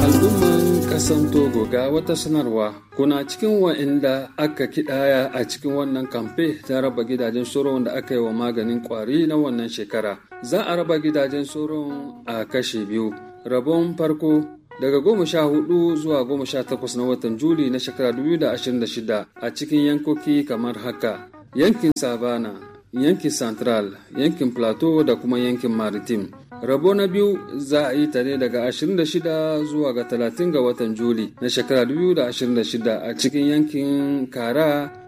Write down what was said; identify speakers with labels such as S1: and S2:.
S1: Al'umman ƙasan Togo ga wata sanarwa kuna cikin wa'inda aka kidaya a cikin wannan kamfe ta raba gidajen soron da aka yi wa maganin kwari na wannan shekara. Za a raba gidajen soron a kashe biyu. Rabon farko daga goma sha hudu zuwa goma sha takwas na watan Juli na shekara 2026 a cikin yankoki kamar haka. Yankin Savana, yankin Central, yankin Plateau da kuma yankin Maritime. rabo na biyu za a yi ta ne daga 26 zuwa ga 30 ga watan juli na shekara 2026 a cikin yankin kara